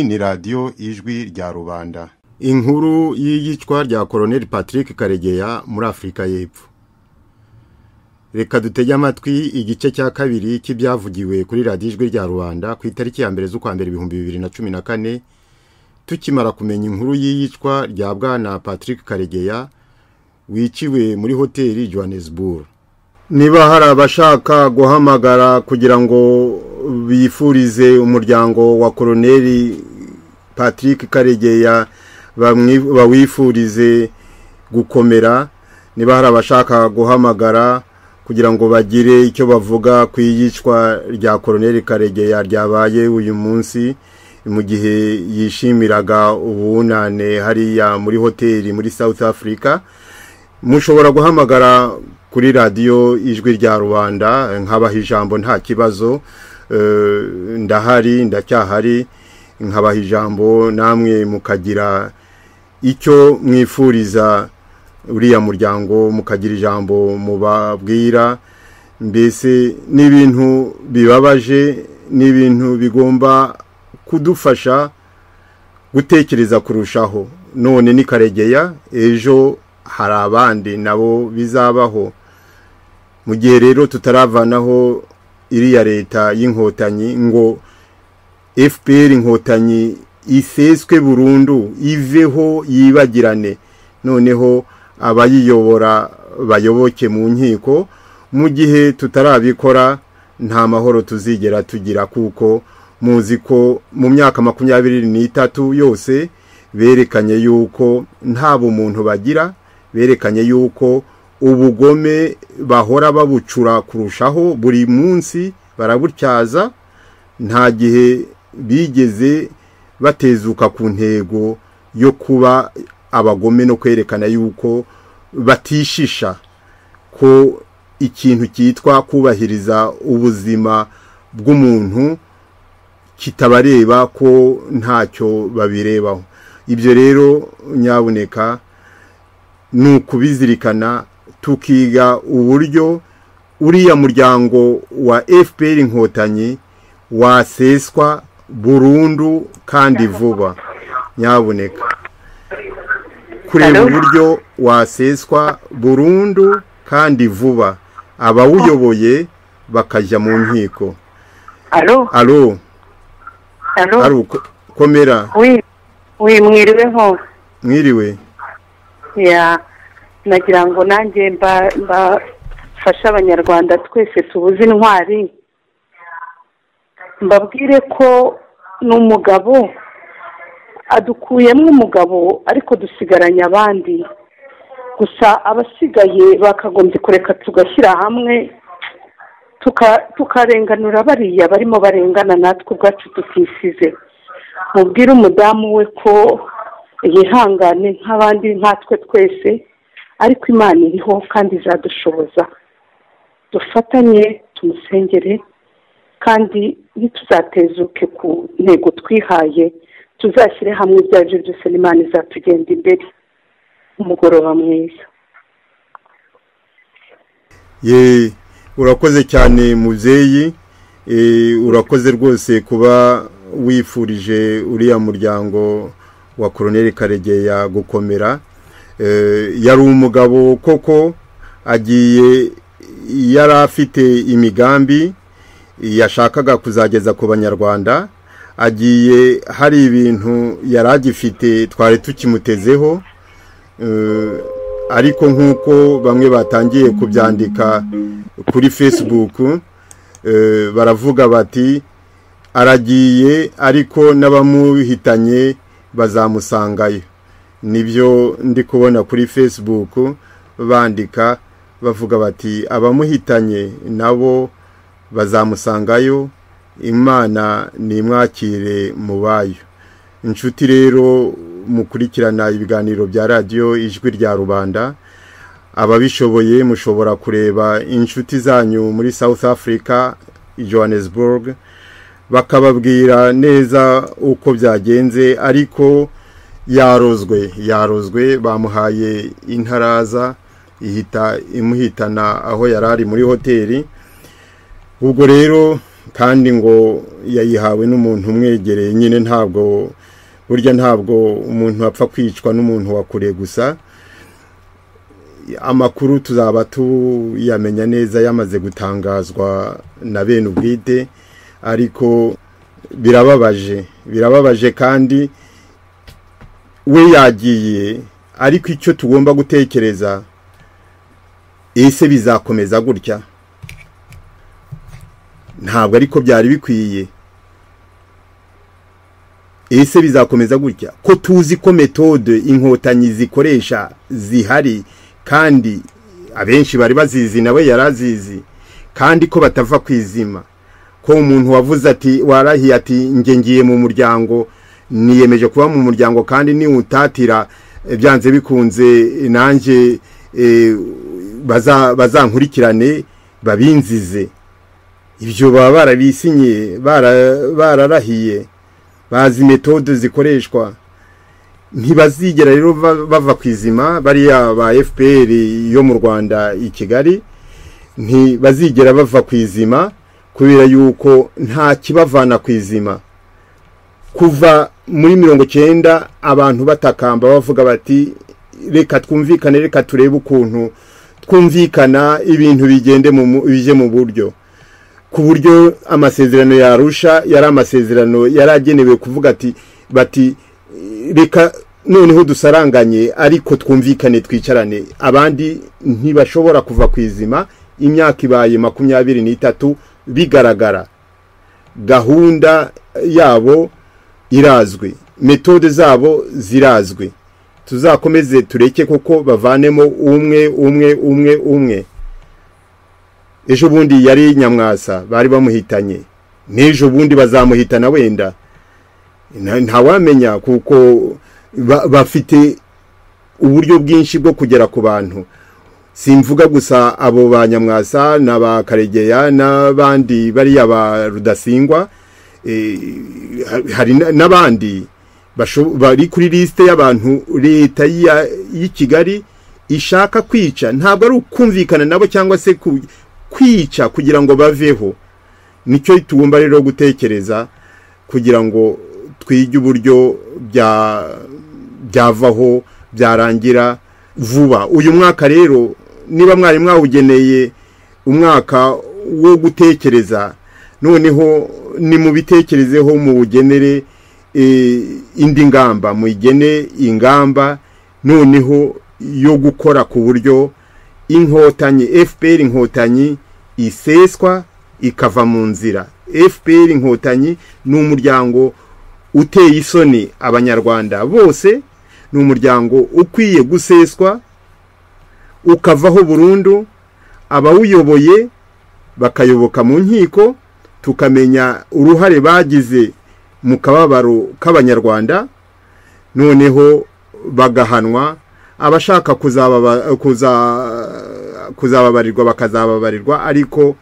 ni radiyo ijwi rya rubanda inkuru y'iyicwa rya koroneli patrick karegeya muri afurika y'epfo reka dutege amatwi igice cya kabiri cy'ibyavugiwe kuri radiyo ijwi rya rubanda ku itariki ya mbere z'ukwa mbere ibihumbi bibiri na cumi na kane tukimara kumenya inkuru y'iyicwa rya bwana patrick karegeya wiciwe muri hoteli johannesburg niba hari abashaka guhamagara kugira ngo bifurize umuryango wa koroneli patrick karegeya bawifurize gukomera niba hari abashaka guhamagara kugira ngo bagire icyo bavuga ku iyicwa rya koroneli karegeya ryabaye uyu munsi mu gihe yishimiraga ubunane hariya muri hoteli muri south africa mushobora guhamagara kuri radiyo ijwi rya rubanda nkabaha ijambo nta kibazo ndahari ndacyahari nkabaha ijambo namwe mukagira icyo mwifuriza uriya muryango mukagira ijambo mubabwira mbese ni ibintu bibabaje ni ibintu bigomba kudufasha gutekereza kurushaho none ni karegeya ejo hari abandi nabo bizabaho mu gihe rero tutaravanaho iriya leta y'inkotanyi ngo fpr inkotanyi iseswe burundu iveho yibagirane noneho abayiyobora bayoboke mu nkiko mu gihe tutarabikora nta mahoro tuzigera tugira kuko muzi ko mu myaka makumyabiri n'itatu yose berekanye yuko nta bumuntu bagira berekanye yuko ubugome bahora babucura kurushaho buri munsi barabutyaza nta gihe bigeze batezuka ku ntego yo kuba abagome no kwerekana yuko batishisha ko ikintu cyitwa kubahiriza ubuzima bw'umuntu kitabareba ko ntacyo babirebaho ibyo rero nyaboneka ni ukubizirikana tukiga uburyo uriya muryango wa fpr inkotanyi waseswa burundu kandi vuba nyaboneka kureba uburyo waseswa burundu kandi vuba abawuyoboye bakajya mu nkiko alo alo komera mwiriwe hose mwiriwe nagira ngo nanjye mbafashe abanyarwanda twese tubuze intwari mbabwire ko ni umugabo adukuyemo umugabo ariko dusigaranye abandi gusa abasigaye bakagombye kureka tugashyira hamwe tukarenganura bariya barimo barengana natwe ubwacu tutisize mubwire umudamu we ko yihangane nk'abandi nkatwe twese ariko imana iriho kandi izadushoboza dufatanye tumusengere kandi ntituzatezuke ku ntego twihaye tuzashyire hamwe ibyo ari byo byose n'imana izatugenda imbere umugoroba mwiza ye urakoze cyane mubyeyi urakoze rwose kuba wifurije uriya muryango wa koroneli karegeya gukomera yari umugabo koko agiye yari afite imigambi yashakaga kuzageza ku banyarwanda agiye hari ibintu yari agifite twari tukimutezeho ariko nk'uko bamwe batangiye kubyandika kuri facebook baravuga bati aragiye ariko n'abamuhitanye bazamusangayo nibyo ndi kubona kuri facebook bandika bavuga bati abamuhitanye nabo bazamusangayo imana nimwakire mu bayo inshuti rero mukurikirana ibiganiro bya radiyo ijwi rya rubanda ababishoboye mushobora kureba inshuti zanyu muri south africa johannesburg bakababwira neza uko byagenze ariko yarozwe yarozwe bamuhaye intaraza ihita imuhitana aho yari ari muri hoteli ubwo rero kandi ngo yayihawe n'umuntu umwegereye nyine ntabwo burya ntabwo umuntu apfa kwicwa n'umuntu wa kure gusa amakuru tuzaba tuyamenya neza yamaze gutangazwa na bene ubwite ariko birababaje birababaje kandi we yagiye ariko icyo tugomba gutekereza ese bizakomeza gutya ntabwo ariko byari bikwiye ese bizakomeza gutya ko tuzi ko metode inkotanyi zikoresha zihari kandi abenshi bari bazizi nawe yari azizi kandi ko batava ku izima ko umuntu wavuze ati warahiye ati nge ngiye mu muryango niyemeje kuba mu muryango kandi niwutatira byanze bikunze nanjye bazankurikirane babinzize ibyo baba barabisinyiye bararahiye bazi metode zikoreshwa ntibazigera rero bava ku izima bariya ba fpr yo mu rwanda i kigali ntibazigera bava ku izima kubera yuko nta kibavana ku izima kuva muri mirongo icyenda abantu batakamba bavuga bati reka twumvikane reka turebe ukuntu twumvikana ibintu bigende bije mu buryo ku buryo amasezerano yarusha yari amasezerano yari agenewe kuvuga ati bati reka noneho dusaranganye ariko twumvikane twicarane abandi ntibashobora kuva ku izima imyaka ibaye makumyabiri n'itatu bigaragara gahunda yabo irazwi metode zabo zirazwi tuzakomeze tureke kuko bavanemo umwe umwe umwe umwe ejo bundi yari nyamwasa bari bamuhitanye n'ejo bundi bazamuhitana wenda ntawamenya kuko bafite uburyo bwinshi bwo kugera ku bantu simvuga gusa abo ba nyamwasa n'aba karegeya n'abandi bariya ba rudasingwa hari n'abandi bari kuri lisite y'abantu leta y'i kigali ishaka kwica ntabwo ari ukumvikana nabo cyangwa se kwica kugira ngo baveho nicyo tugomba rero gutekereza kugira ngo twige uburyo byavaho byarangira vuba uyu mwaka rero niba mwari mwawugeneye umwaka wo gutekereza noneho ni mu bitekerezeho muwugenere indi ngamba muyigene ingamba noneho yo gukora ku buryo inkotanyi fpr inkotanyi iseswa ikava mu nzira fpr inkotanyi ni umuryango uteye isoni abanyarwanda bose ni umuryango ukwiye guseswa ukavaho burundu abawuyoboye bakayoboka mu nkiko tukamenya uruhare bagize mu kababaro k'abanyarwanda noneho bagahanwa abashaka kuzababarirwa bakazababarirwa ariko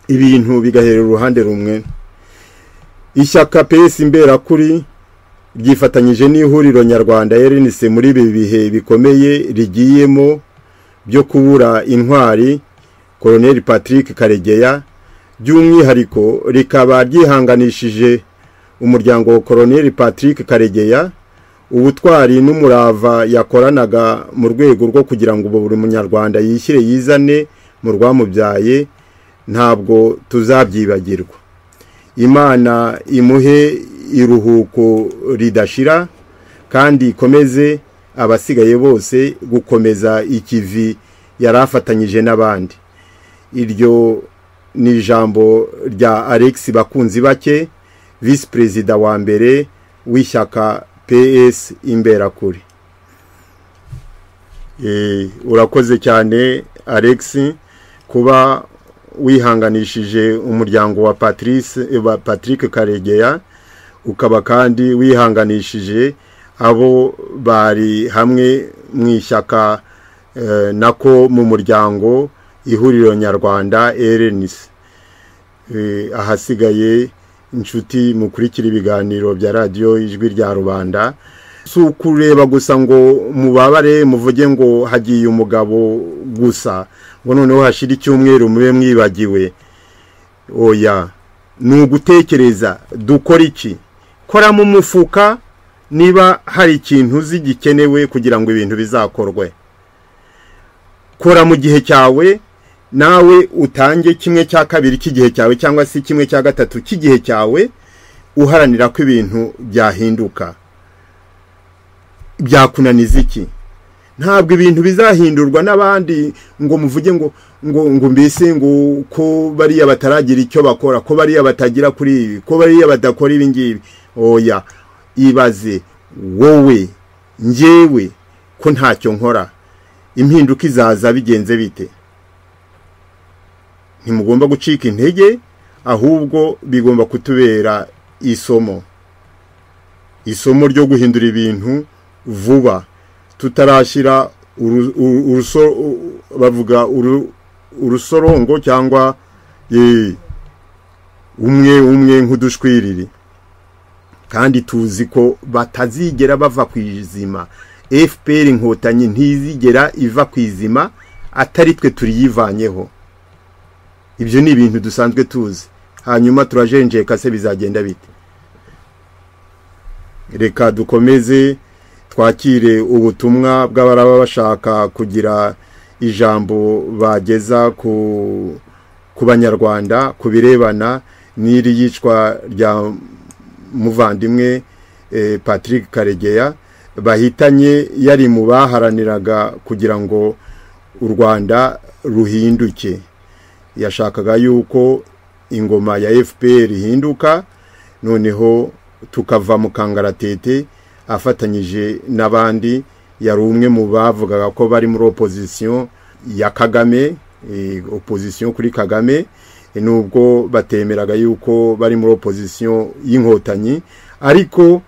ibintu bigahera uruhande rumwe ishyaka pesi imberakuri ryifatanyije n'ihuriro nyarwanda rnc muri ibi bihe bikomeye rigiyemo byo kubura intwari koroneri patrick karegeya by'umwihariko rikaba ryihanganishije umuryango koroneri patrick karegeya ubutwari n'umurava yakoranaga mu rwego rwo kugira ngo buri munyarwanda yishyire yizane mu rwamubyaye ntabwo tuzabyibagirwa imana imuhe iruhuko ridashira kandi ikomeze abasigaye bose gukomeza ikivi yari afatanyije n'abandi iryo ni ijambo rya alex bakunzi bake visi perezida wa mbere w'ishyaka ps imberakuri urakoze cyane alex kuba wihanganishije umuryango wa patrice wa patrick karegeya ukaba kandi wihanganishije abo bari hamwe mu ishyaka nako mu muryango ihuriro nyarwanda erenisi ahasigaye inshuti mukurikira ibiganiro bya radiyo ijwi rya rubanda si ukureba gusa ngo mubabare muvuge ngo hagiye umugabo gusa ngo noneho hashira icyumweru mube mwibagiwe oya ni ugutekereza dukora iki koramo umufuka niba hari ikintu uzi gikenewe kugira ngo ibintu bizakorwe kora mu gihe cyawe nawe utange kimwe cya kabiri cy'igihe cyawe cyangwa se kimwe cya gatatu cy'igihe cyawe uharanira ko ibintu byahinduka byakunaniza iki ntabwo ibintu bizahindurwa n'abandi ngo muvuge ngo ngo ngo mbese ngo ko bariya bataragira icyo bakora ko bariya batagira kuri ibi ko bariya badakora ibi ngibi oya ibaze wowe njyewe ko ntacyo nkora impinduka izaza bigenze bite ntimugomba gucika intege ahubwo bigomba kutubera isomo isomo ryo guhindura ibintu vuba tutarashyira bavuga urusorongo cyangwa umwe umwe nk'udushwiriri kandi tuzi ko batazigera bava ku izima fpr inkotanyi ntizigera iva ku izima atari twe turiyivanyeho ibyo ni ibintu dusanzwe tuzi hanyuma turajenjeka se bizagenda bite reka dukomeze twakire ubutumwa bw'abaraba bashaka kugira ijambo bageza ku banyarwanda ku birebana n'iri yicwa rya muvandimwe patrick karegeya bahitanye yari mu baharaniraga kugira ngo u rwanda ruhinduke yashakaga yuko ingoma ya fpr ihinduka noneho tukava mu kangaratete afatanyije n'abandi yari umwe mu bavugaga ko bari muri opozisiyo ya kagame opozisiyo kuri kagame nubwo batemeraga yuko bari muri opozisiyo y'inkotanyi ariko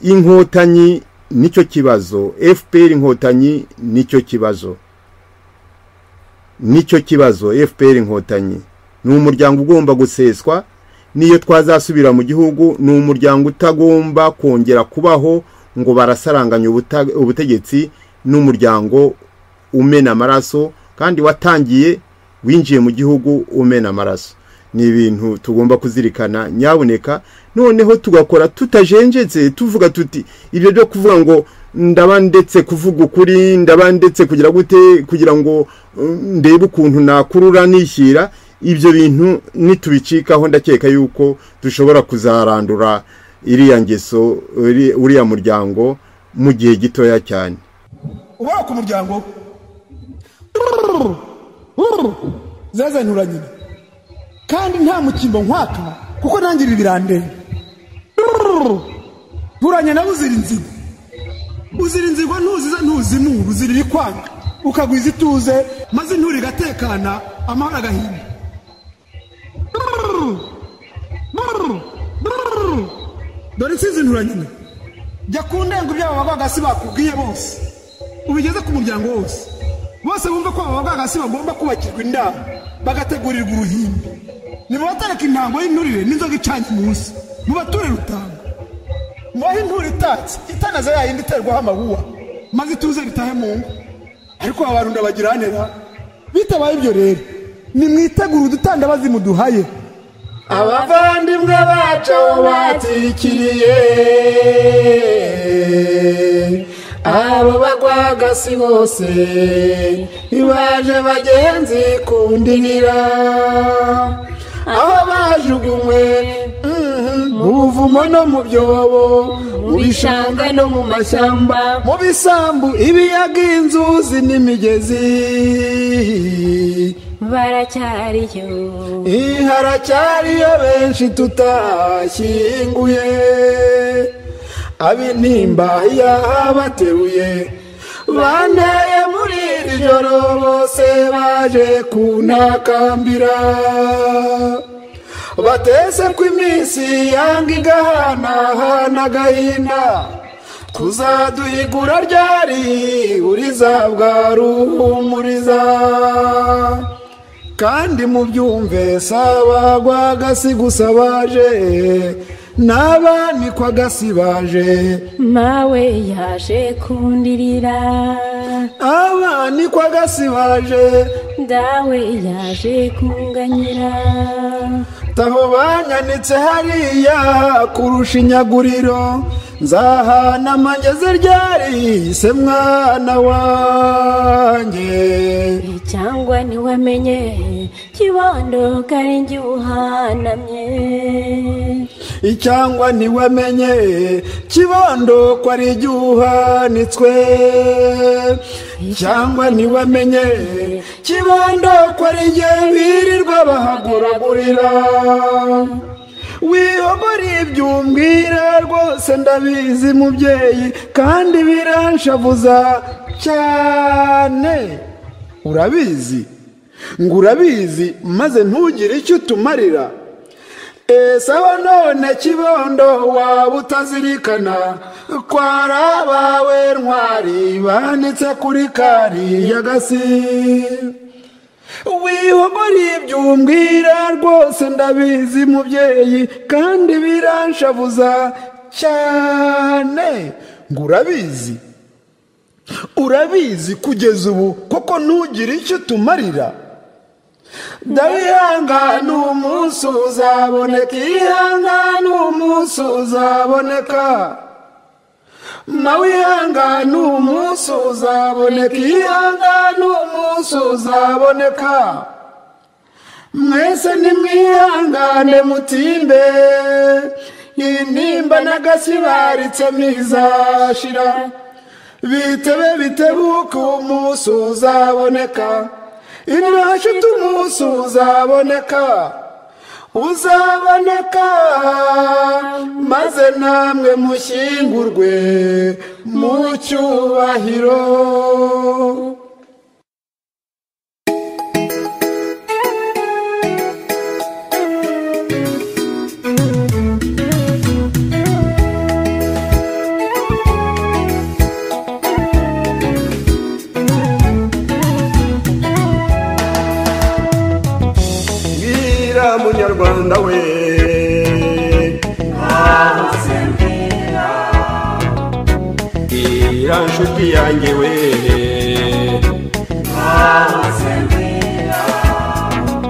inkotanyi nicyo kibazo fpr inkotanyi nicyo kibazo nicyo kibazo fpr inkotanyi ni umuryango ugomba guseswa n'iyo twazasubira mu gihugu ni umuryango utagomba kongera kubaho ngo barasaranganya ubutegetsi n'umuryango umena amaraso kandi watangiye winjiye mu gihugu umena amaraso ni ibintu tugomba kuzirikana nyaboneka noneho tugakora tutajenjetse tuvuga tuti ibyo byo kuvuga ngo ndaba ndetse kuvuga ukuri ndaba ndetse kugira gute kugira ngo ndebe ukuntu nakurura nishyira ibyo bintu nitubicikaho ndakeka yuko dushobora kuzarandura iriya ngeso uriya muryango mu gihe gitoya cyane ubona ku muryango zazanyura nyine kandi nta mukingo nkwaka kuko ntangirira ibirandende nturanye nawe uzira inzigo uzira inzigo ntuziza ntuzimura uzirira ikwanga ukagwiza ituze maze inturi igatekana amahoro agahinda dore insinzi nturanyine jya ku ndengo ibyabo babagasi bakubwiye bose ubigeze ku muryango wose bose bumve ko ababagasi bagomba kubakirwa indabo bagategurirwa uruhimbi nimubatereka intango y'inturire n'inzoga icanye munsi mubature rutanga mubahe inturo itatse itanaza yayindi iterwaho amabuwa maze ituze bitahe mu ngo ariko abarunda bagiranira bitabaye ibyo rero nimwitegure udutandabazi muduhaye abavandimwe bacu batwikiriye abo bagwagasi bose ntibaje bagenzi kundinira aho bajugunywe mu buvumo no mu byobo mu bishanga no mu mashyamba mu bisambu ibiyaga inzuzi n'imigezi baracyariyo haracyariyo benshi tutashyinguye ab'intimba yabateruye banteye muri iri joro bose baje kuntakambira bateze ko iminsi yanga igahanahana agahinda tuzaduhigura ryari uriza bwaruhumuriza kandi mubyumve sabagwa agasi gusa baje n'abanikwa agasi baje nawe yaje kundirira abanikwa agasi baje dawe yaje kunganyira taho banyanitse hariya kurusha inyaguriro nzahana amangeze ryarihise mwana wanjye cyangwa ntiwamenye kibondo karingi uhanamye icyangwa ntiwamenye kibondo ko ari igihe uhanitswe cyangwa ntiwamenye kibondo ko ari igihe birirwa bahaguragurira wihogora ibyo umbwira rwose ndabizi mubyeyi kandi biranshavuza cyane urabizi ngo urabizi maze ntugire icyo utumarira esawa none kibondo waba utazirikana ko ari abawe ntwari banditse kuri kariya gasi wihogora ibyo umbwira rwose ndabizi mubyeyi kandi biranshavuza cyane ngo urabizi urabizi kugeza ubu koko ntugire icyo utumarira ndabihangana umunsi uzaboneka ihangane umunsi uzaboneka mawihangane umunsi uzaboneka ihangane umunsi uzaboneka mwese nimwihangane mutimbe intimba n'agasibaritse mizashira bitebe bitebuke umunsi uzaboneka inashite umunsi uzaboneka uzaboneka maze namwe mushyingurwe mu cyubahiro bwira munyarwanda we bwira nshuti yanjye we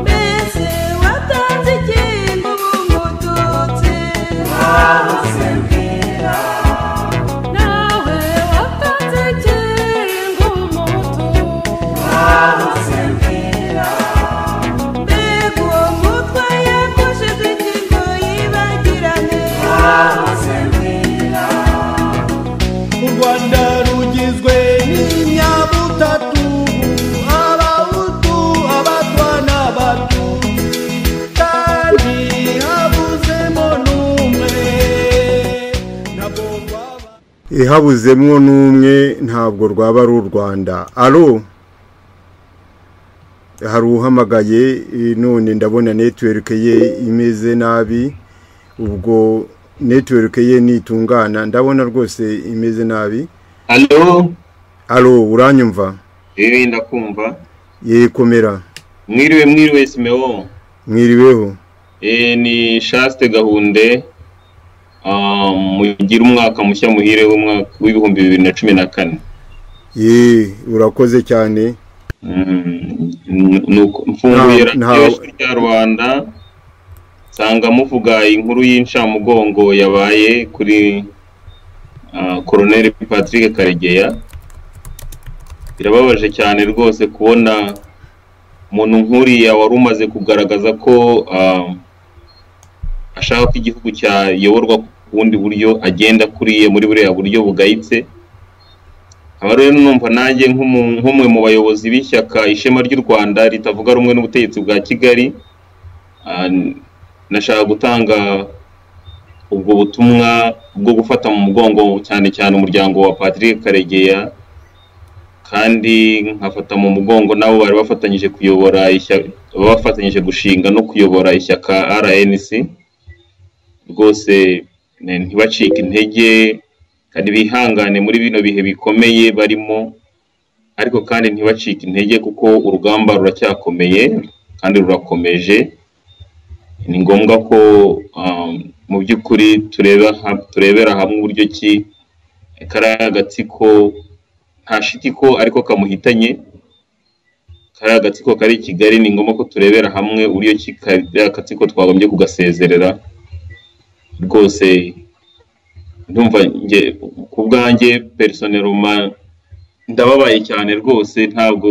mbese watanze igihembo bungututse nawe watanze igihembo bungututse mbega uwo mutwe yakojeje ingingo yibagirane u rwanda rugizwe n'inyabutatu abahutu abatwa n'abatu kandi habuzemo n'umwe ntabwo rwaba ihabuzemo n'umwe ntabwo rwaba ari u rwanda aro hari uhamagaye eh, none ndabona netiweke ye imeze nabi ubwo netiweke ye nitungana ndabona rwose imeze nabi alo aro uranyumva eee ndakumva yekomera mwiriwe mwiriwe simewo mwiriweho eee ni shaste gahunde Ah, mugire umwaka mushya muhire w'umwaka w'ibihumbi bibiri na cumi na kane ye urakoze cyane Mm, n- nuko mfunguye Nta- nta- radiyo rya rwanda nsanga muvuga inkuru y'incamugongo yabaye kuri ah, koroneri patrick karegeya birababaje cyane rwose kubona umuntu nk'uriya wari umaze kugaragaza ko ah, ashaka ko igihugu cyayoborwa ku bundi buryo agenda akuriye muri buriya buryo bugayitse aba rero numva nanjye nk'umu- nk'umwe mu bayobozi b'ishyaka ishema ry'u rwanda ritavuga rumwe n'ubutegetsi bwa kigali ah, n- nashaka gutanga ubwo butumwa bwo gufata mu mugongo cyane cyane umuryango wa patrick karegeya kandi nkafata mu mugongo nabo bari bafatanyije kuyobora ishyaka bafatanyije gushinga no kuyobora ishyaka rnc rwose ne- ntibacike intege kandi bihangane muri bino bihe bikomeye barimo ariko kandi ntibacike intege kuko urugamba ruracyakomeye kandi rurakomeje ni ngombwa ko um, mu by'ukuri tureba ha- turebera hamwe uburyo ki kariya gatsiko nta shiti ko ariko kamuhitanye kariya gatsiko kari i kigali ni ngombwa ko turebera hamwe uburyo ki kariya gatsiko twagombye kugasezerera rwose ndumva njye ku bwanjye personeloma ndababaye cyane rwose ntabwo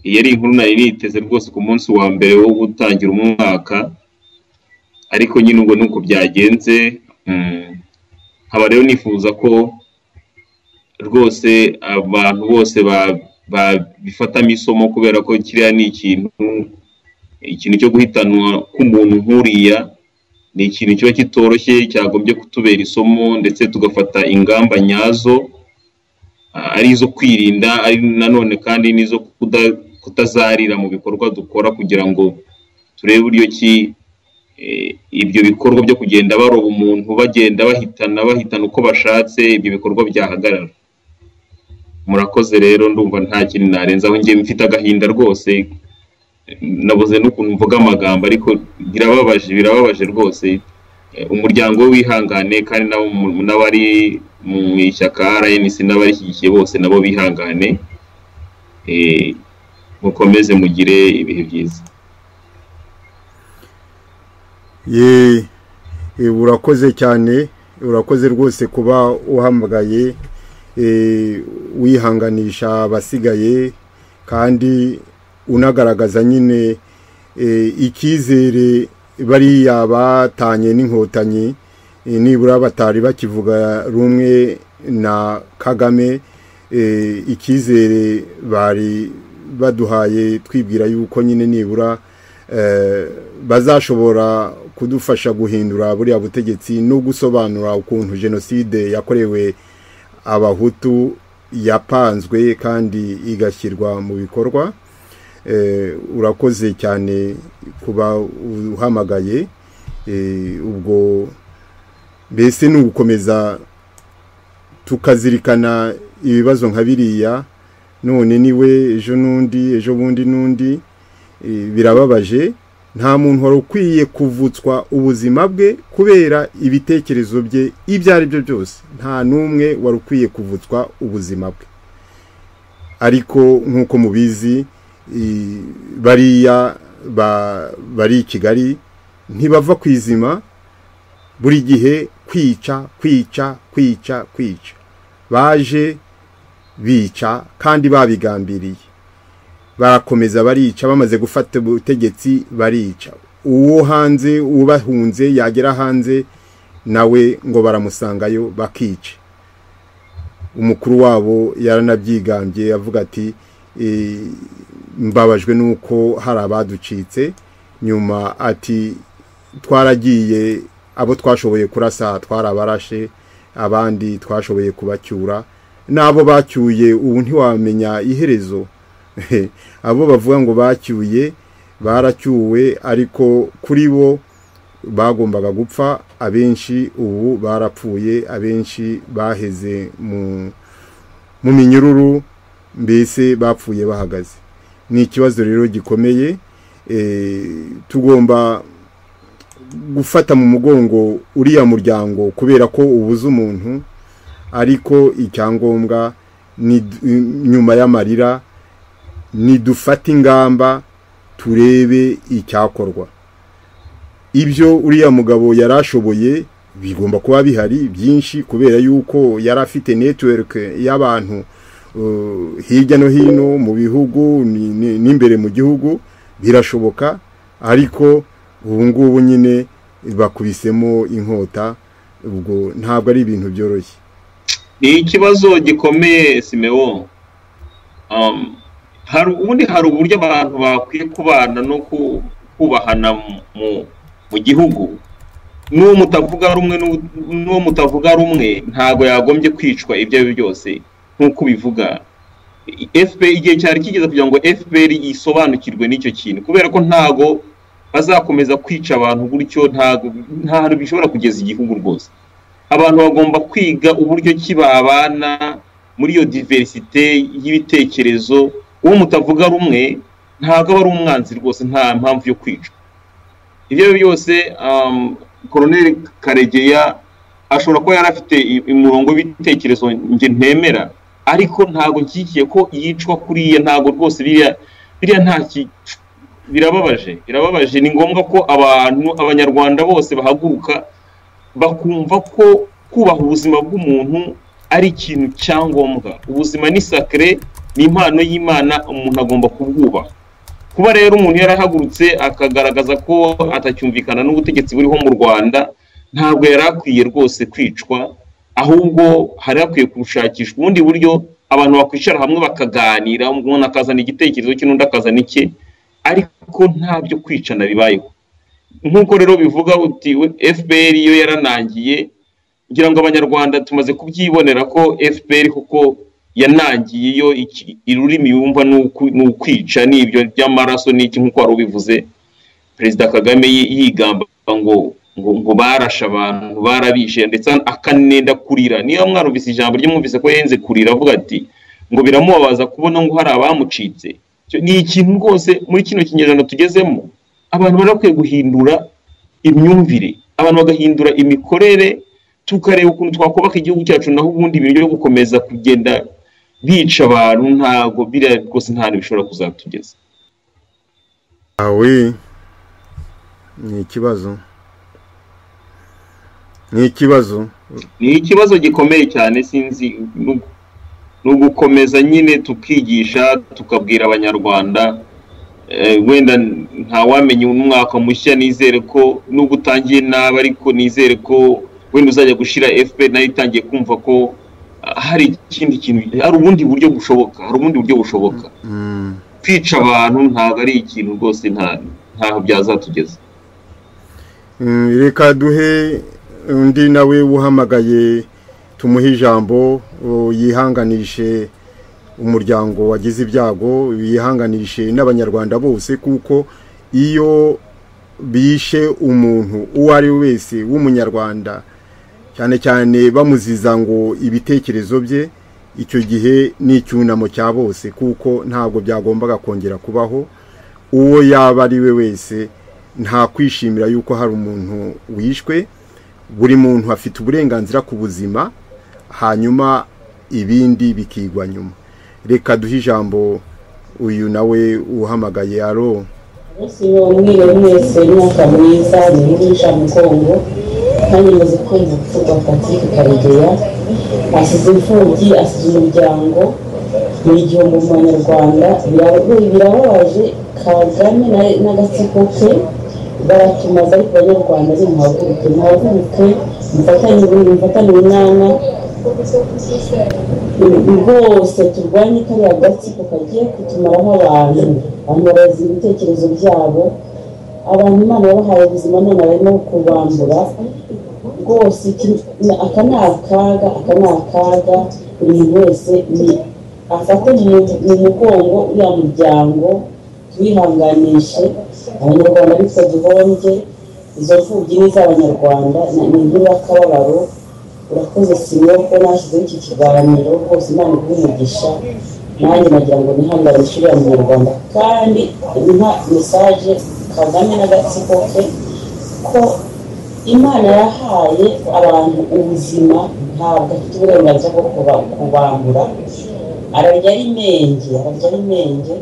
iyi ari inkuru nari niteze rwose ku munsi wa mbere wo gutangira umwaka ariko nyine ubwo nuko byagenze mm, nkaba rero nifuza ko rwose abantu bose ba- babifatamo isomo kubera ko kiriya ni ikintu ikintu cyo guhitanwa k'umuntu nk'uriya ni ikintu kiba kitoroshye cyagombye kutubera isomo ndetse tugafata ingamba nyazo ah, ari izo kwirinda ari nanone kandi n'izo kuda- kutazarira mu bikorwa dukora kugira ngo turebe uburyo ki eh, ibyo bikorwa byo kugenda baroba umuntu bagenda bahitana bahitana uko bashatse ibyo bikorwa byahagarara murakoze rero ndumva nta kintu narenzaho njye mfite agahinda rwose nabuze n'ukuntu mvuga amagambo ariko birababaje birababaje rwose Eh, umuryango we wihangane kandi nabo mu- n'abari mu ishyaka RNC n'abarishyigikiye bose nabo bihangane Eh, mukomeze mugire ibihe byiza ye e, urakoze cyane urakoze rwose kuba uhamagaye e, wihanganisha abasigaye kandi unagaragaza nyine e, icyizere bariya batanye n'inkotanyi e, nibura batari bakivuga rumwe na kagame e, icyizere bari baduhaye twibwira yuko nyine nibura eh, bazashobora kudufasha guhindura buriya butegetsi no gusobanura ukuntu jenoside yakorewe abahutu yapanzwe kandi igashyirwa mu bikorwa Eh, urakoze cyane kuba uhamagaye Eh, ubwo mbese ni ugukomeza tukazirikana ibibazo nka biriya none niwe ejo n'undi ejo bundi n'undi Eh, birababaje nta muntu wari ukwiye kuvutswa ubuzima bwe kubera ibitekerezo bye ibyo ari byo byose nta n'umwe wari ukwiye kuvutswa ubuzima bwe ariko nk'uko mubizi i- bariya ba- bari i kigali ntibava ku izima buri gihe kwica kwica kwica kwica baje bica kandi babigambiriye barakomeza barica bamaze gufata ubutegetsi barica uwo hanze ubahunze yagera hanze nawe ngo baramusangayo bakica umukuru wabo yaranabyigambye avuga ati "Eh, mbabajwe n'uko hari abaducitse nyuma ati twaragiye abo twashoboye kurasa twarabarashe abandi twashoboye kubacyura n'abo bacyuye ubu ntiwamenya iherezo abo bavuga ngo bacyuye baracyuwe ariko kuri bo bagombaga gupfa abenshi ubu barapfuye abenshi baheze mu mu minyururu mbese bapfuye bahagaze ni ikibazo rero gikomeye eh, tugomba gufata mu mugongo uriya muryango kubera ko ubuze umuntu ariko icyangombwa ni nyuma y'amarira nidufate ingamba turebe icyakorwa ibyo uriya mugabo yari ashoboye bigomba kuba bihari byinshi kubera yuko yari afite network y'abantu uh, hirya no hino mu bihugu ni- ni- n'imbere mu gihugu birashoboka ariko ubu ngubu nyine bakubisemo inkota ubwo ntabwo ari ibintu byoroshye ni ikibazo gikomeye simewo Um, hari ubundi hari uburyo abantu bakwiye kubana no ku- kubahana mu- mu mu gihugu n'uwo mutavuga rumwe n'u- n'uwo mutavuga rumwe ntabwo yagombye kwicwa ibyo ari byo byose nk'uko ubivuga FPR igihe cyari kigeze kugira ngo FPR yisobanukirwe n'icyo kintu kubera ko ntabwo bazakomeza kwica abantu gutyo ntabwo nta hantu bishobora kugeza igihugu rwose abantu bagomba kwiga uburyo ki babana muri iyo diversite y'ibitekerezo uwo mutavuga rumwe ntabwo aba ari umwanzi rwose nta mpamvu yo kwica ibyo ari byo byose um, koroneli karegeya ashobora kuba yari afite i- umurongo w'ibitekerezo njye ntemera ariko ntabwo nshyigikiye ko yicwa kuriya ntabwo rwose biriya biriya nta ki birababaje birababaje ni ngombwa ko abantu abanyarwanda bose bahaguruka bakumva ko kubaha ubuzima bw'umuntu ari ikintu cya ngombwa ubuzima ni sakare ni impano y'imana umuntu agomba kubwubaha kuba rero umuntu yarahagurutse akagaragaza ko atacyumvikana n'ubutegetsi buriho mu rwanda ntabwo yari akwiye rwose kwicwa ahubwo hari hakwiye gushakishwa ubundi buryo abantu bakwicara hamwe bakaganira umuntu akazana igitekerezo cye n'undi akazana icye ariko nta byo kwicana bibayeho nk'uko rero bivuga uti fpr iyo yaranangiye ngira ngo abanyarwanda tumaze kubyibonera ko fpr kuko yanangiye iyo iki- ururimi yumva ni uku- ni ukwica ni ibyo by'amaraso n'iki nk'uko wari ubivuze perezida kagame yi- yigamba ngo ngo ngo barashe abantu barabishe ndetse akanenda kurira niba mwarumvise ijambo ryumvise ko yenze kurira avuga ati ngo biramubabaza kubona ngo hari abamucitse Icyo- ni ikintu rwose muri kino kinyejana tugezemo abantu barakwiye guhindura imyumvire abantu bagahindura imikorere tukareba ukuntu twakubaka igihugu cyacu naho ubundi ibintu byo gukomeza kugenda bica abantu ntabwo biriya rwose nta hantu bishobora kuzatugeza awe ni ikibazo ni ikibazo ni ikibazo gikomeye cyane sinzi nu- ni ugukomeza nyine tukigisha tukabwira abanyarwanda eh, wenda ntawamenya umwaka mushya nizere ko nubwo utangiye nabi ariko nizere ko wenda uzajya gushyira fpr nayo itangiye kumva ko ah, hari ikindi kintu hari ubundi buryo bushoboka hari ubundi buryo bushoboka Mm. kwica abantu ntabwo ari ikintu rwose nta ntaho byazatugeza Mm, reka duhe undi nawe uhamagaye tumuhe ijambo o, yihanganishe umuryango wagize ibyago yihanganishe n'abanyarwanda bose kuko iyo bishe umuntu uwo ari we wese w'umunyarwanda cyane cyane bamuziza ngo ibitekerezo bye icyo gihe ni icyunamo cya bose kuko ntabwo byagombaga kongera kubaho uwo yaba ari we wese nta kwishimira yuko hari umuntu wishwe buri muntu afite uburenganzira ku buzima hanyuma ibindi bikigwa nyuma reka duhe ijambo uyu nawe uhamagaye aro Umunsi wamwiwe mwese umwaka mwiza muhurusha mugongo kandi muzi kumva kuvugwa Patrick Karegeya asize imfubyi asize umuryango buri gihombo mu banyarwanda Bira- birababaje Kagame na- n'agatsiko ke baratumaza ariko abanyarwanda ari muhaguruke muhaguruke mufatanye mufatane urunana rwose turwanye kariya gatsiko kagiye kutumaraho abantu abantu babazi ibitekerezo byabo abantu imana yabahaye ubuzima none barimo kubambura rwose iki- ni- aka ni akaga aka ni akaga buri muntu wese ni- afate mu- mu mugongo uriya muryango twihanganishe abanyarwanda bitwa duhombye izo mfubyi ni iz'abanyarwanda na- ni inkuru y'akababaro urakoze simo ko nashyizeho iki kiganiro rwose imana iguhe umugisha nanjye nagira ngo nihangane nshirira mu nyarwanda kandi nta mesaje kagame n'agatsiko ke ko imana yahaye abantu ubuzima ntabwo afite uburenganzira bwo kuba- kubambura ararya ari menge ararya ari menge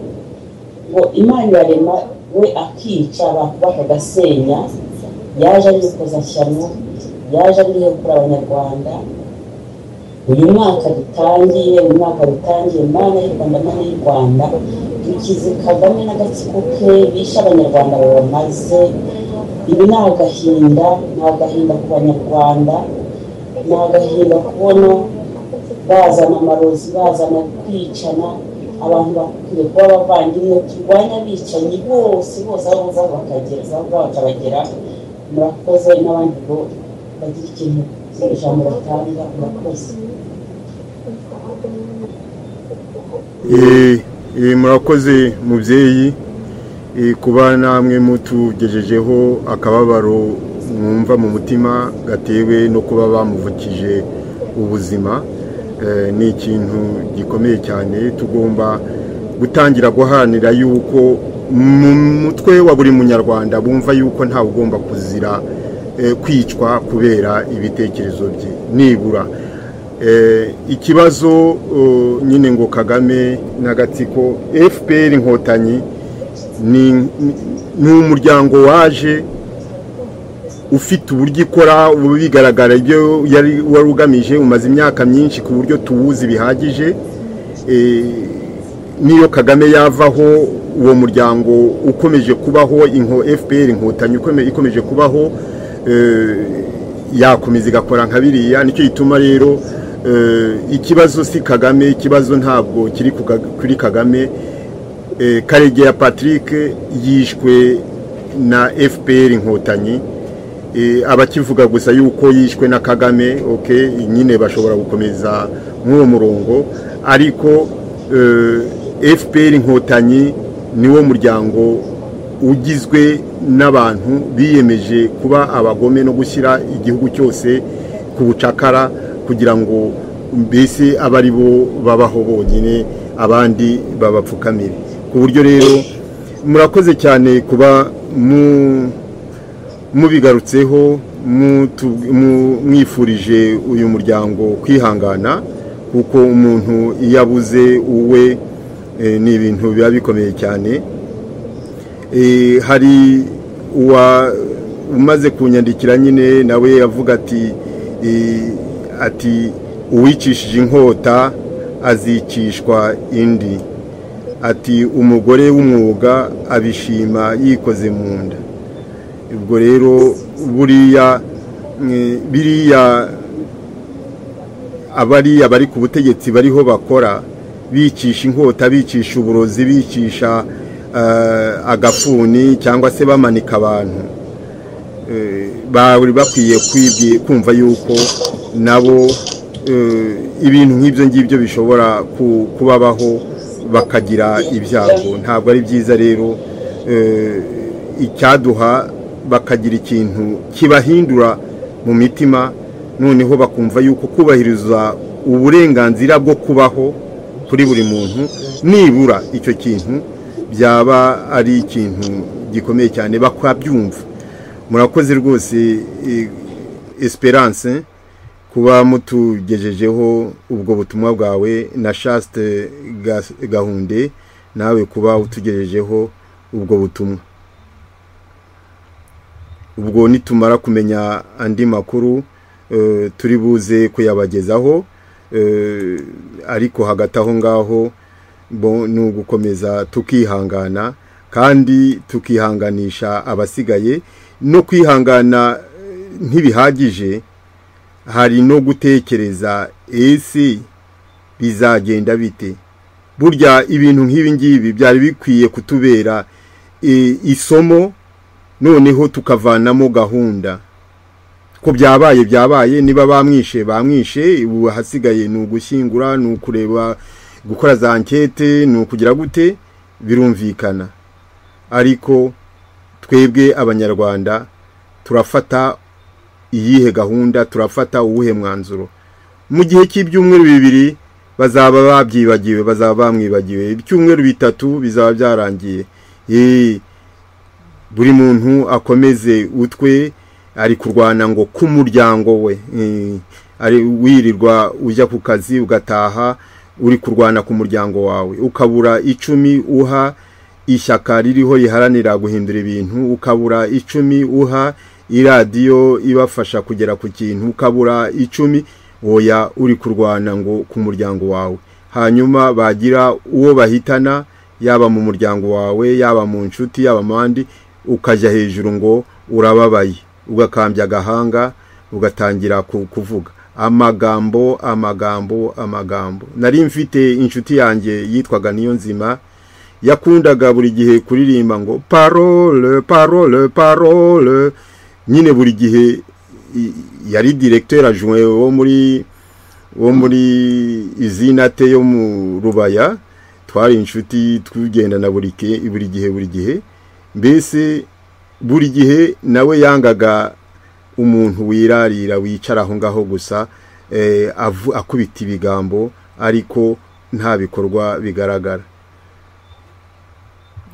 ngo imana irarema we akica bakubaka agasenya yaje ari urukozashyano yaje ariyo kuri abanyarwanda uyu mwaka dutangiye uyu mwaka dutangiye mana y'u rwanda mana y'u rwanda dukize kagame n'agatsiko ke bishe abanyarwanda babamaze ibi ni agahinda ni agahinda ku banyarwanda ni agahinda kubona bazana amarozi bazana kwicana abantu bakwiye kuba abavandimwe turwanya abicanyi bose bose aho baza bakagera bakabagera murakoze n'abandi bo bagira ikintu ijambo batanga murakoze Eh, eh, murakoze mubyeyi Eh, kuba namwe mutugejejeho akababaro mwumva mu mutima gatewe no kuba bamuvukije ubuzima Eh, ni ikintu gikomeye cyane tugomba gutangira guharanira yuko mu mutwe wa buri munyarwanda bumva yuko ntawe ugomba kuzira eh, kwicwa kubera ibitekerezo bye nibura Eh, ikibazo uh, nyine ngo kagame n'agatsiko fpr inkotanyi ni ni- ni umuryango waje ufite uburyo ikora ubu bigaragara ibyo yari wari ugamije umaze imyaka myinshi ku buryo tuwuzi bihagije Eh, niyo kagame yavaho uwo muryango ukomeje kubaho inko fpr inkotanyi ukome- ikomeje kubaho eh, yakomeza igakora nka biriya nicyo gituma rero eh, ikibazo si kagame ikibazo ntabwo kiri ku Kaga- kuri kagame Eh, karegeya patrick yishwe na fpr inkotanyi Eh, abakivuga gusa yuko yishwe na kagame ok nyine bashobora gukomeza nk'uwo murongo ariko eh, fpr inkotanyi niwo muryango ugizwe n'abantu biyemeje kuba abagome no gushyira igihugu cyose ku bucakara kugira ngo mbese abe ari bo babaho bonyine abandi babapfukamire ku buryo rero murakoze cyane kuba mu mubigarutseho mutu- mu- mwifurije uyu muryango kwihangana kuko umuntu iyo abuze uwe eh, ni ibintu biba bikomeye cyane Eh, hari uwa umaze kunyandikira nyine nawe avuga ati eh, ati uwicishije inkota azicishwa indi ati umugore w'umwuga abishima yikoze mu nda ubwo rero buriya eh, biriya abariya bari ku butegetsi bariho bakora bicisha inkota bicisha uburozi bicisha eh, agafuni cyangwa se bamanika abantu Eh, bari bakwiye kwibwi- kumva yuko nabo eh, ibintu nk'ibyo ngibyo bishobora ku- kubabaho bakagira ibyago ntabwo ari byiza rero eh, icyaduha bakagira ikintu kibahindura mu mitima noneho bakumva yuko kubahiriza uburenganzira bwo kubaho kuri buri muntu nibura icyo kintu byaba ari ikintu gikomeye cyane bakabyumva murakoze rwose eh, esperance kuba mutugejejeho ubwo butumwa bwawe na chaste Ga- gahunde nawe kuba utugejejeho ubwo butumwa ubwo nitumara kumenya andi makuru eh, turi buze kuyabagezaho eh, ariko hagati aho ngaho bo ni ugukomeza tukihangana kandi tukihanganisha abasigaye no kwihangana eh, ntibihagije hari no gutekereza ese bizagenda bite burya ibintu nk'ibi ngibi byari bikwiye kutubera eh, isomo noneho tukavanamo gahunda ko byabaye byabaye niba bamwishe bamwishe ubu ahasigaye ni ugushyingura ni ukureba gukora za ankete ni ukugira gute birumvikana ariko twebwe abanyarwanda turafata iyihe gahunda turafata uwuhe mwanzuro mu gihe cy'ibyumweru bibiri bazaba babyibagiwe bazaba bamwibagiwe ibyumweru bitatu bizaba byarangiye Yee, buri muntu akomeze utwe ari kurwana ngo ku muryango we Eh, ari wirirwa ujya ku kazi ugataha uri kurwana ku muryango wawe ukabura icumi uha ishyaka ririho riharanira guhindura ibintu ukabura icumi uha iradiyo ibafasha kugera ku kintu ukabura icumi oya uri kurwana ngo ku muryango wawe hanyuma bagira uwo bahitana yaba mu muryango wawe yaba mu nshuti yaba mu bandi ukajya hejuru ngo urababaye ugakambya agahanga ugatangira ku- kuvuga amagambo amagambo amagambo nari mfite inshuti yanjye yitwaga niyo nzima yakundaga buri gihe kuririmba ngo parole parole parole nyine buri gihe i- yari directeur adjoint wo muri wo muri izinate yo mu rubaya twari inshuti tugendana buri ke- buri gihe buri gihe mbese buri gihe nawe yangaga umuntu wirarira wicara aho ngaho gusa eh, avu- akubita ibigambo ariko nta bikorwa bigaragara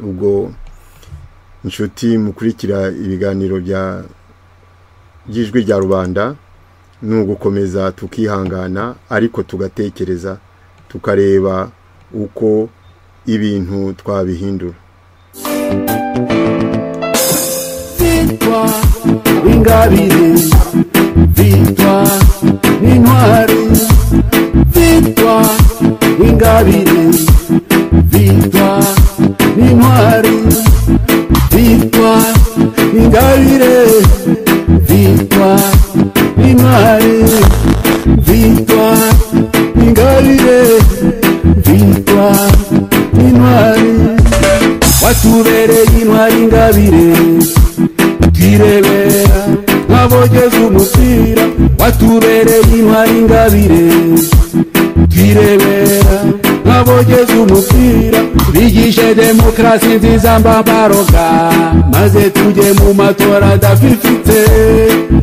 ubwo inshuti mukurikira ibiganiro bya by'ijwi rya rubanda ni ugukomeza tukihangana ariko tugatekereza tukareba uko ibintu twabihindura victoire w'ingabire victoire n'intwari victoire w'ingabire victoire n'intwari victoire n'ingabire victoire n'intwari victoire n'ingabire victoire n'intwari watubereye intwari ingabire twirebera nk'abogeze umupira watubereye intwari ingabire twirebera nk'abogeze umupira bigishe demokarasi nziza mbabaroga maze tujye mu matora adafifite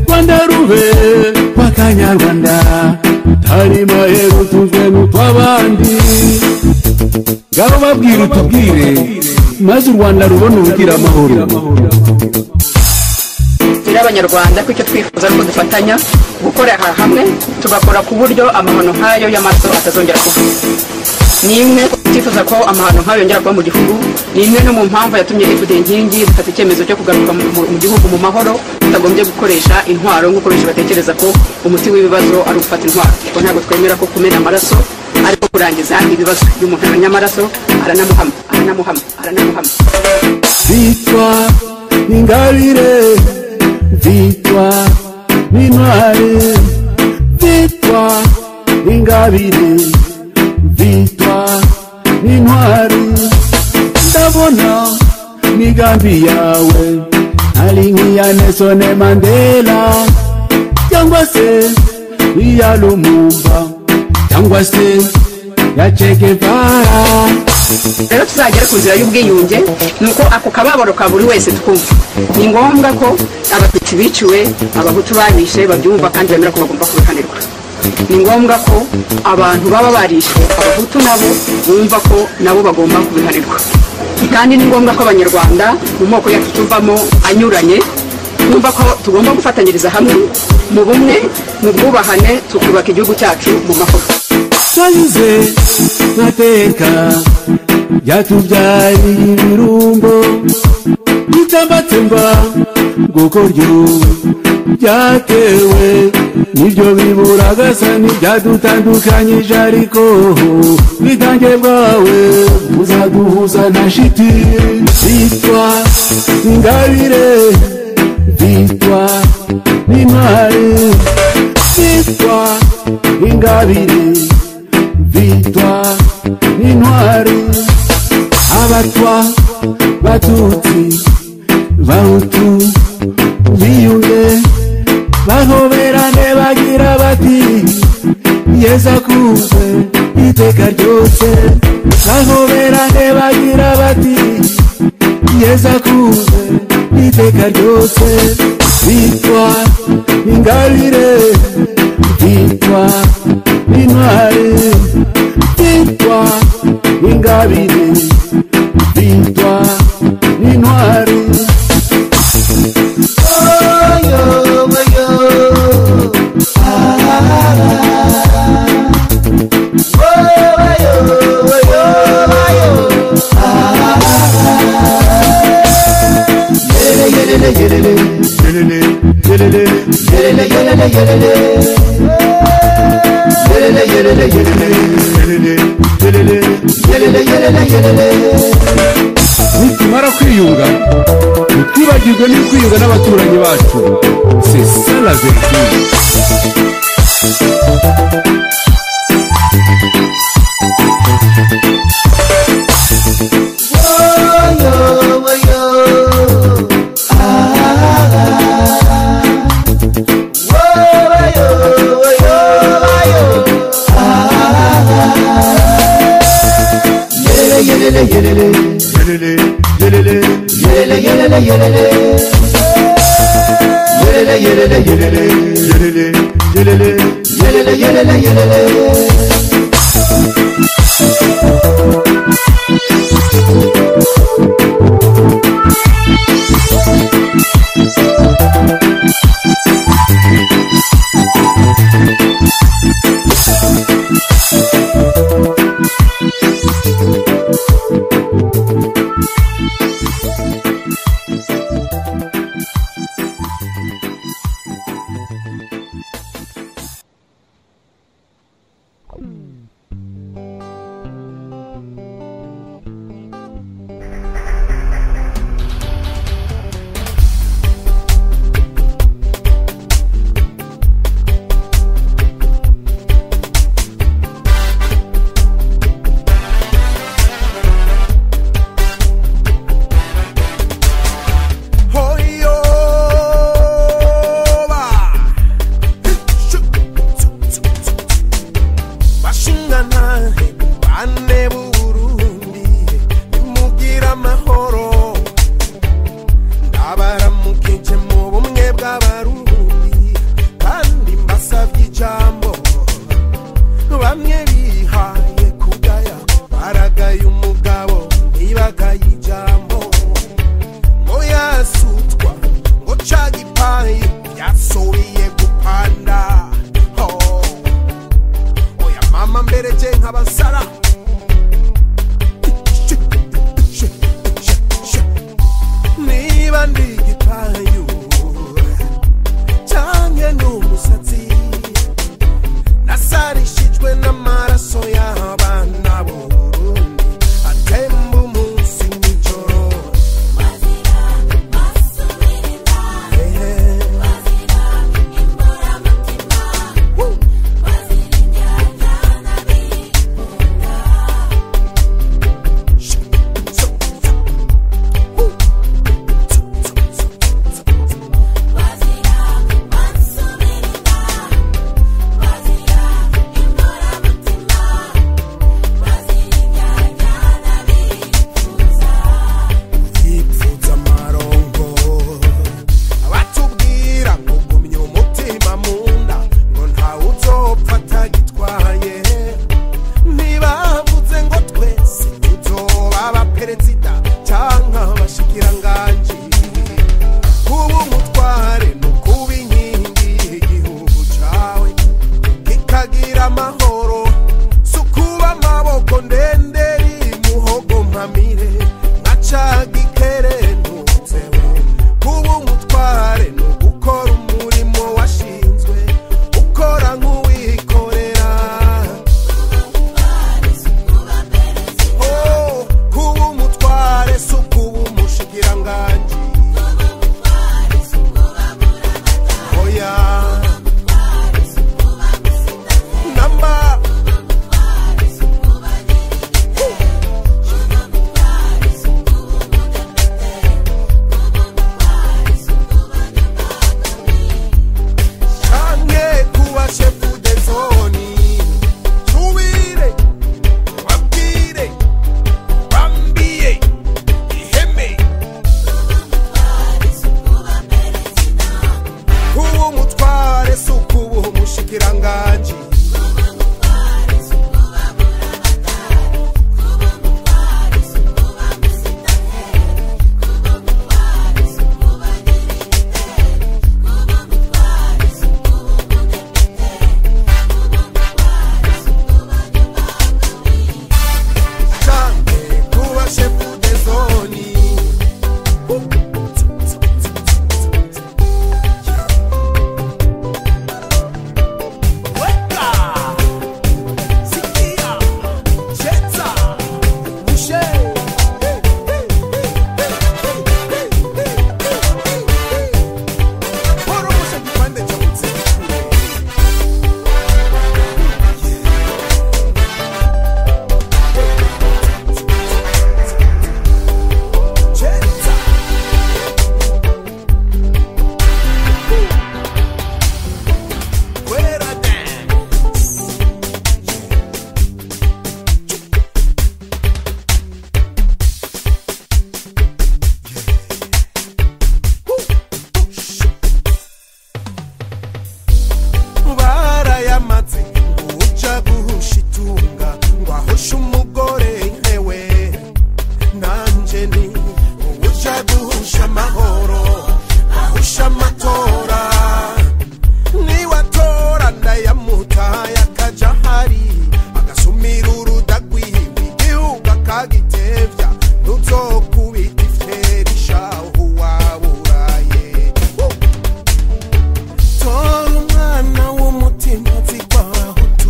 rwanda rube rw'akanyarwanda tari maheru tuzwe n'utw'abandi ngabo babwira utubwire maze u rwanda rubona ubugira amahoro turi abanyarwanda ko icyo twifuza ari uko dufatanya gukorera hamwe tugakora ku buryo amahano nk'ayo y'amaso atazongera kuba ni imwe tutifuza ko amahano nk'ayo yongera kuba mu gihugu ni imwe no mu mpamvu yatumye ifude inkingi zifata icyemezo cyo kugaruka mu- mu mu gihugu mu mahoro tutagombye gukoresha intwaro nk'uko benshi batekereza ko umuti w'ibibazo ari ugufata intwaro kuko ntabwo twemera ko kumena amaraso ariko kurangiza ibibazo iyo umuntu amenya amaraso aranamuhama aranamuhama aranamuhama victoire n'ingabire victoire n'intwari victoire n'ingabire victoire n'intwari ndabona migambi yawe ari nk'iya nesone mandela cyangwa se iya lumumba cyangwa se ya chekevara rero tuzagera ku nzira y'ubwiyunge ni uko ako kababaro ka buri wese twumva ni ngombwa ko abatutsi biciwe abahutu babishe babyumva kandi bemera ko bagomba kubihanirwa ni ngombwa ko abantu baba barishwe abahutu nabo bumva ko nabo bagomba kubihanirwa kandi ni ngombwa ko abanyarwanda mu moko yacu tuvamo anyuranye twumva ko tugomba gufatanyiriza hamwe mu bumwe mu bwubahane tukubaka igihugu cyacu mu mahoro twagize mateka byatubyariye ibirumbo bitambatsemba nguko ryo byatewe nibyo biburagasa ntibyadutandukanyije ariko bwitange bwawe buzaduhuza na shiti bitwa ingabire bitwa n'intwari victoire ingabire victoire n'intwari abatwa batutsi bahutu biyunge bahoberane bagira bati yesu akuze iteka ryose bahoberane bagira bati yesu akuze iteka ryose victoire ingabire victoire n'intwari victoire n'ingabire victoire n'intwari nitumara kwiyunga ntitwibagirwe n'ukwiyunga n'abaturanyi bacu c'est ça la vertu gukoresha amatora niwatora ndayamutaye akajya ahari agasumira urudagwihirwa igihugu akagitebya ntuzokubita iferi shahu waburaye tora umwana w'umutima zigwahutu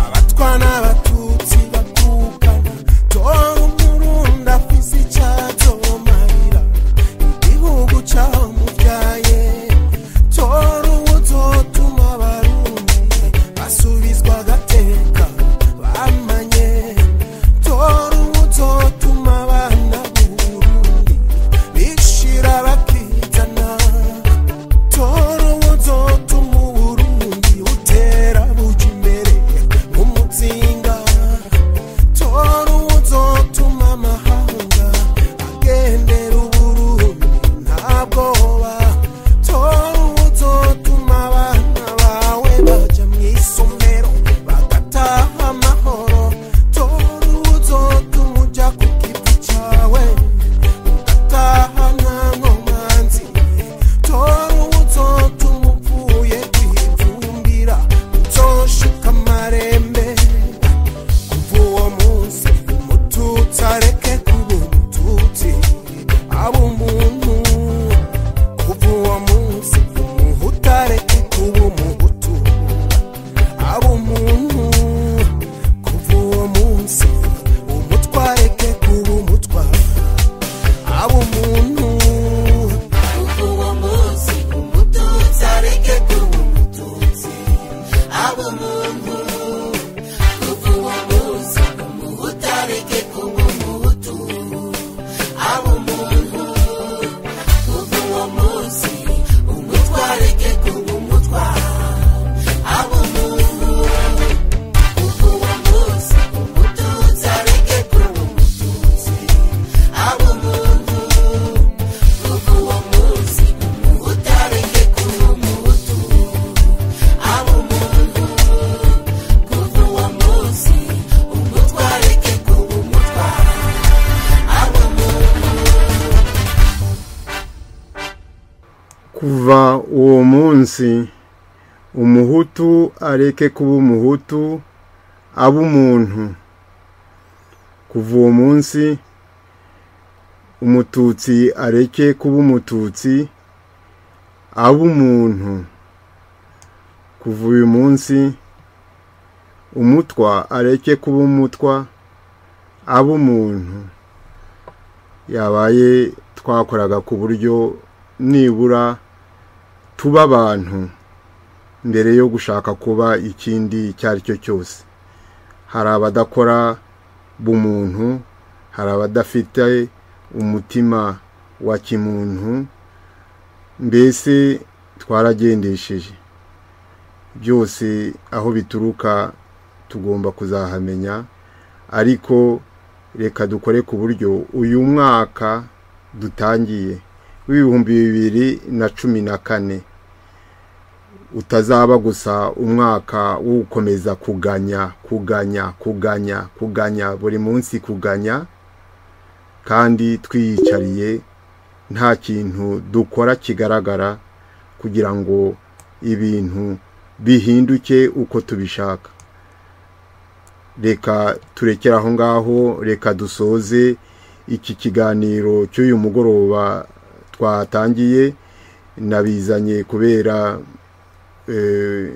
abatwana abatutsi bakukana tora umurunda afise icyazomarira igihugu cyaho mubyaye tora uwuzotuma abarundi basubizwa agateka bamanye tora uwuzotuma abana b'uburundi bishira bakizana toro wuzotuma uburundi utera buja imbere nk'umutsinga toro wuzotuma amahanga agendera uburundi nta bwoba toro wuzotuma abana bawe baja mu isomero bagataha amahoro toro wuzotuma uja ku giti cawe ugataha nta nkomanzi tora uzotuma upfuye kwivumbira uzoshuka amarembe kuva uwo munsi umututsi areke kuba umututsi aba umuntu kuva uwo munsi umuhutu areke kuba umuhutu aba umuntu kuva uwo munsi umutwa areke kuba umutwa aba umuntu kuva uwo munsi umututsi areke kuba umututsi aba umuntu kuva uwo munsi umuhutu areke kuba umuhutu aba umuntu kuva uwo munsi umutwa areke kuba umutwa aba umuntu kuva uwo munsi umututsi areke kuba umututsi aba umuntu kuko uwo munsi utareke kuba umuhutu aba umuntu kuko uwo munsi umutwa areke kuba umutwa aba umuntu kuva uwo munsi umuhutu areke kuba umuhutu abe umuntu kuva uwo munsi umututsi areke kuba umututsi abe umuntu kuva uyu munsi umutwa areke kuba umutwa abe umuntu yabaye twakoraga ku buryo nibura tuba abantu mbere yo gushaka kuba ikindi icyo ari cyo cyose hari abadakora bumuntu hari abadafite umutima wa kimuntu mbese twaragendesheje byose aho bituruka tugomba kuzahamenya ariko reka dukore ku buryo uyu mwaka dutangiye w'ibihumbi bibiri na cumi na kane utazaba gusa umwaka wo gukomeza kuganya kuganya kuganya kuganya buri munsi kuganya kandi twiyicariye nta kintu dukora kigaragara kugira ngo ibintu bihinduke uko tubishaka reka turekere aho ngaho reka dusoze iki kiganiro cy'uyu mugoroba twatangiye nabizanye kubera eh,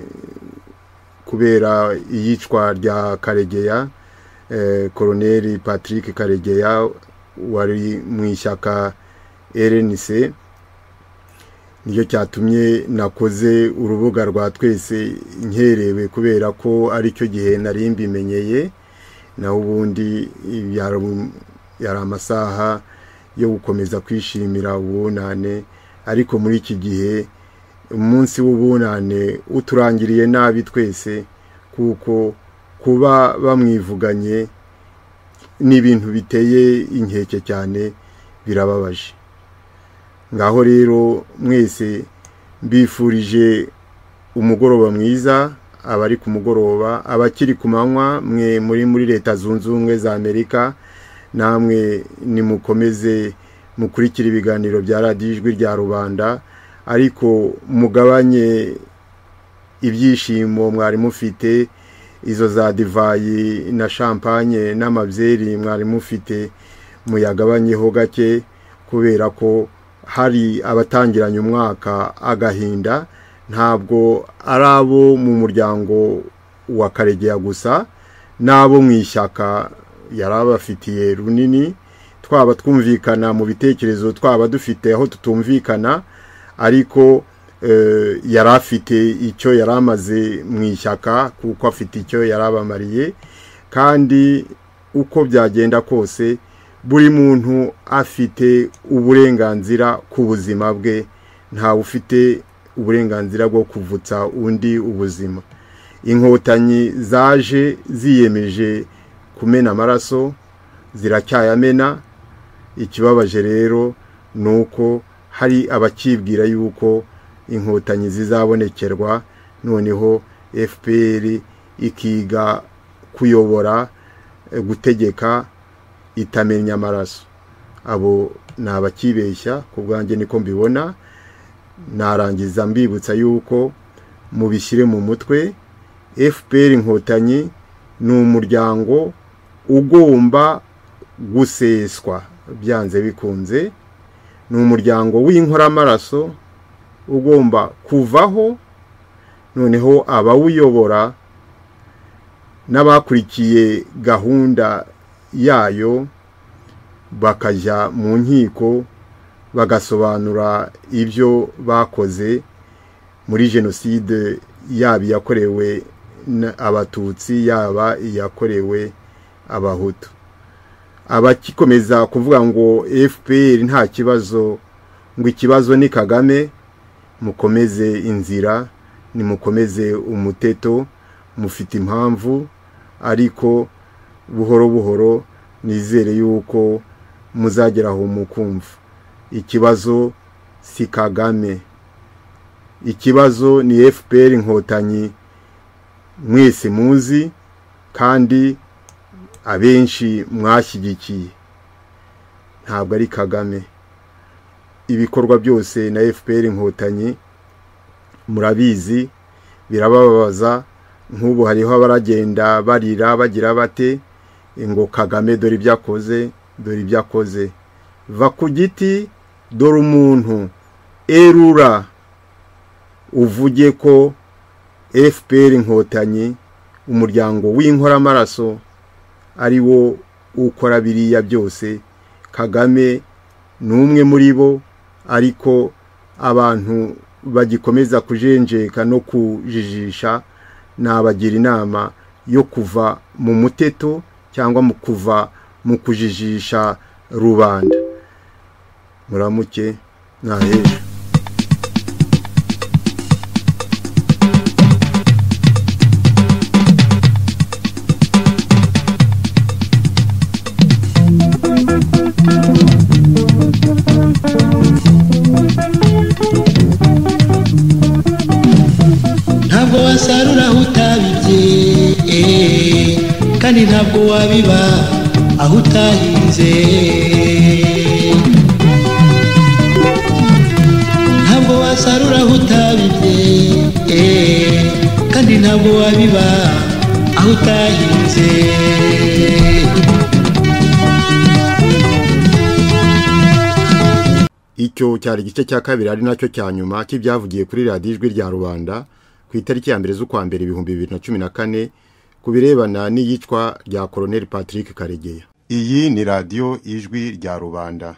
kubera iyicwa rya karegeya eh, koroneri patrick karegeya wari mu ishyaka rnc nicyo cyatumye nakoze urubuga rwa twese nkerewe kubera ko aricyo gihe nari mbimenyeye naho ubundi yari- yari amasaha yo gukomeza kwishimira ubunane ariko muri iki gihe umunsi w'ubunane uturangiriye nabi twese kuko kuba bamwivuganye n'ibintu biteye inkeke cyane birababaje ngaho rero mwese mbifurije umugoroba mwiza abari ku mugoroba abakiri ku manywa mwe muri muri leta zunze ubumwe za amerika namwe nimukomeze mukurikira ibiganiro bya radiyo ijwi rya rubanda ariko mugabanye ibyishimo mwari mufite izo za divayi na champagne n'amabyeri mwari mufite muyagabanyeho gake kubera ko hari abatangiranye umwaka agahinda ntabwo ari abo mu muryango wa karegeya gusa n'abo mu ishyaka yari abafitiye runini twaba twumvikana mu bitekerezo twaba dufite aho tutumvikana ariko yari afite icyo yari amaze mu ishyaka kuko afite icyo yari abamariye kandi uko byagenda kose buri muntu afite uburenganzira ku buzima bwe ntawe ufite uburenganzira bwo kuvutsa undi ubuzima inkotanyi zaje ziyemeje kumena amaraso ziracyayamena ikibabaje rero ni uko hari abakibwira yuko inkotanyi zizabonekerwa noneho fpr ikiga kuyobora gutegeka itamenya amaraso abo ni abakibeshya ku bwanjye niko mbibona narangiza mbibutsa yuko mubishyire mu mutwe fpr inkotanyi ni umuryango ugomba guseswa byanze bikunze ni umuryango w'inkoramaraso ugomba kuvaho noneho abawuyobora n'abakurikiye gahunda yayo bakajya mu nkiko bagasobanura ibyo bakoze muri jenoside yaba iyakorewe abatutsi yaba iyakorewe abahutu abakikomeza kuvuga ngo fpr nta kibazo ngo ikibazo ni kagame mukomeze inzira nimukomeze umuteto mufite impamvu ariko buhoro buhoro nizere yuko muzageraho mukumva ikibazo si kagame ikibazo ni fpr inkotanyi mwese muzi kandi abenshi mwashyigikiye ntabwo ari kagame ibikorwa byose na fpr inkotanyi murabizi birababaza nk'ubu hariho abaragenda barira bagira bate ngo kagame dore ibyo akoze dore ibyo akoze va ku giti dore umuntu erura uvuge ko fpr inkotanyi umuryango w'inkoramaraso ari wo ukora biriya byose kagame ni umwe muri bo ariko abantu bagikomeza kujenjeka no kujijisha nabagira inama yo kuva mu muteto cyangwa mu kuva mu kujijisha rubanda muramuke ntaheje ntabwo wasarura aho utabibye kandi ntabwo wabiba aho utahinze ntabwo wasarura aho utabibye kandi ntabwo wabiba aho utahinze icyo cyari igice cya kabiri ari nacyo cya nyuma cy'ibyavugiye kuri radiyo ijwi rya rubanda ku itariki ya mbere z'ukwa mbere ibihumbi bibiri na cumi na kane ku birebana n'iyicwa rya koroneli patrick karegeya iyi ni radiyo ijwi rya rubanda